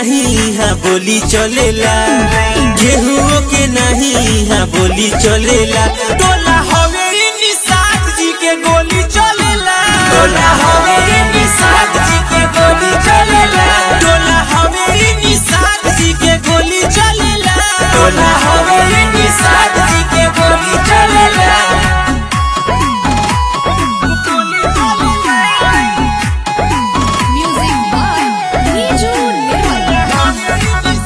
नहीं यहाँ बोली चलेला गेहूं के नहीं यहाँ बोली चलेला टोला हवे इ निषाद जी के गोली चलेला टोला हवे इ निषाद जी के गोली चलेला टोला हवे इ निषाद जी के गोली चलेला टोला हवे इ निषाद जी के गोली चलेला Music by Niju Nirmal.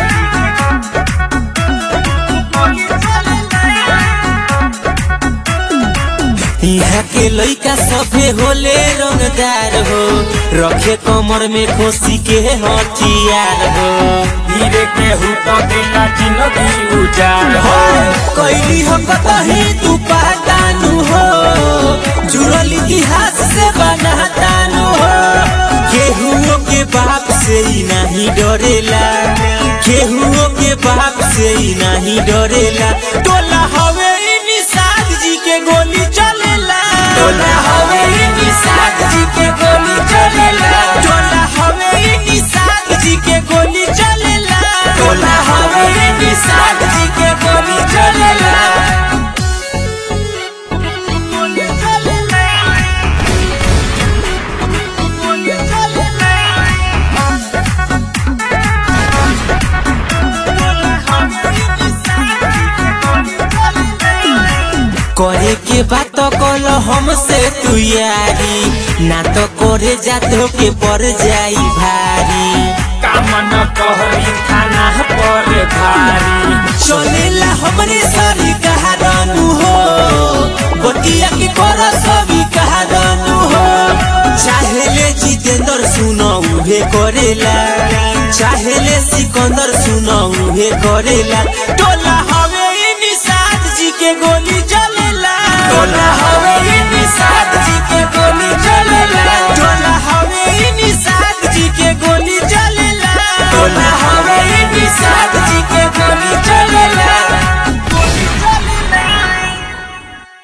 यहाँ के लइका सभे होले रंगदार हो रखे कमर में खोसी के हथियार हो धीरे के हुतो देला जिंदगी उजाड़ हो हो कैली हो कतही तू पहचानू हो जुड़ल इतिहास से बनातानू हो केहुओ के बाप से ही नहीं डरेला केहुओ के बाप से ही नहीं डरेला टोला हवे इ निषाद जी के गोली चलेला टोला हवे इ निषाद जी के गोली चलेला टोला हवे इ निषाद जी के गोली चलेला टोला हवे इ निषाद जी के गोली चलेला करे के बात कल हमसे तू यारी ना तो करे जातो के पड़ जाई भारी कामन कहरी थाना पर भारी चलेला हमरे सरी कहारानू हो बतिया के कर सभी कहारानू हो चाहेले जितेंद्र सुनो उहे करेला चाहेले सिकंदर सुनो उहे करेला टोला